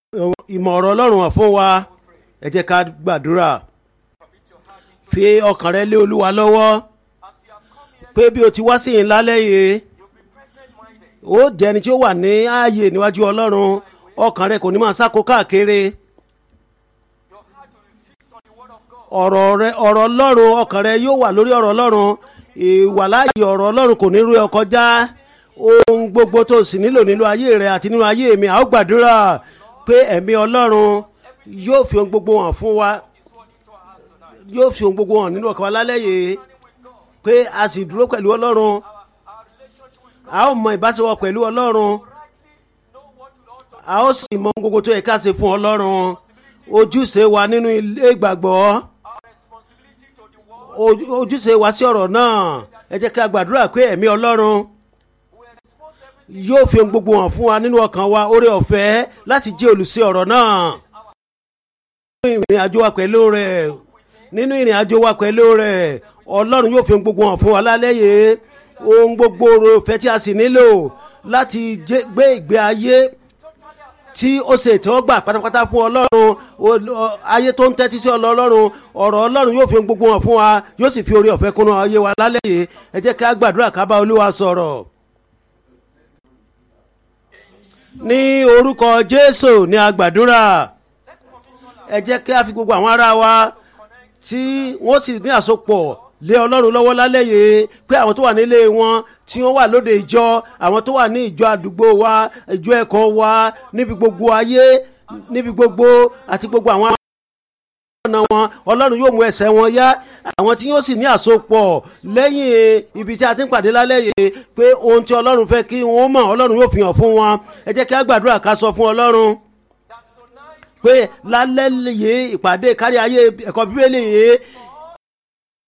ìmọ̀ ọ̀rọ̀ ọlọ́run hàn fún wa ẹ jẹ́ ká gbàdúrà fi ọkàn rẹ lé olúwa lọ́wọ́ pé bí o ti wá sí yìí lálẹ́ yìí ó jẹ́ ẹni tí ó wà ní ààyè níwájú ọlọ́run ọkàn rẹ kò ní máa sáko káàkiri ọ̀rọ̀ rẹ ọ̀rọ̀ ọlọ́run ọkàn rẹ yóò wà lórí ọ̀rọ̀ ọlọ́run ìwàláyé ọ̀rọ̀ ọlọ́run kò ní rú ẹ kọjá ohun gbogbo tó sì nílò nínú ayé rẹ àti nínú ayé mi a ó gbàdúrà pé ẹ̀mí ọlọ́run yóò fi ohun gbogbo hàn fún wa yóò fi ohun gbogbo hàn nínú ọkàn wa lálẹ́ yìí pé a sì dúró pẹ̀lú ọlọ́run a ó mọ ìbáṣepọ̀ pẹ̀lú ọlọ́run a ó sì mọ ohun gbogbo tó yẹ ká ṣe fún ọlọ́run ojúṣe wa nínú ilé ìgbàgbọ́ ojúṣe wa sí ọ̀rọ̀ náà ẹ jẹ́ ká gbàdúrà pé ẹ̀mí ọlọ́run yóò fi ohun gbogbo hàn fún wa nínú ọkàn wa oore ọ̀fẹ́ láti jẹ́ olùsí ọ̀rọ̀ náà. nínú ìrìn àjò wa pẹ̀lú rẹ̀ nínú ìrìn àjò wa pẹ̀lú rẹ̀ ọlọ́run yóò fi ohun gbogbo hàn fún wa lálẹ́ yìí ohun gbogbo oore ọ̀fẹ́ tí a sì nílò láti gbé ìgbé ayé tí ó ṣe ìtẹ́wọ́gbà pátápátá fún ọlọ́run ayé tó ń tẹ́tí sí ọlọ́run ọ̀rọ̀ ọlọ́run yóò fi ohun gbogbo hàn fún wa yóò sì fi oore ọ̀fẹ́ kúnnú ayé wa lálẹ́ yìí ẹ jẹ́ ká gbàdúrà ká bá olúwa sọ̀rọ̀ ní orúkọ jésù ní agbàdúrà ẹ jẹ́ kí a fi gbogbo àwọn ará wa tí wọ́n sì ní àsopọ̀ lé ọlọ́run lọ́wọ́ lálẹ́ yìí pé àwọn tó wà nílé wọn tí wọ́n wà lóde ìjọ àwọn tó wà ní ìjọ àdúgbò wa ìjọ ẹ̀kọ́ wa níbi gbogbo ayé níbi gbogbo àti gbogbo àwọn ọ̀nà wọn ọlọ́run yóò mú ẹsẹ̀ wọn yá àwọn tí yóò sì ní àsopọ̀ lẹ́yìn ibi tí a ti ń pàdé lálẹ́ yìí pé ohun tí ọlọ́run fẹ́ kí wọ́n mọ̀ ọlọ́run yóò fi hàn fún wọn ẹ jẹ́ kí a gbàdúrà ká sọ fún ọlọ́run pé lálẹ́ yìí ìpàdé kárí ayé ẹ̀kọ́ bíbélì yìí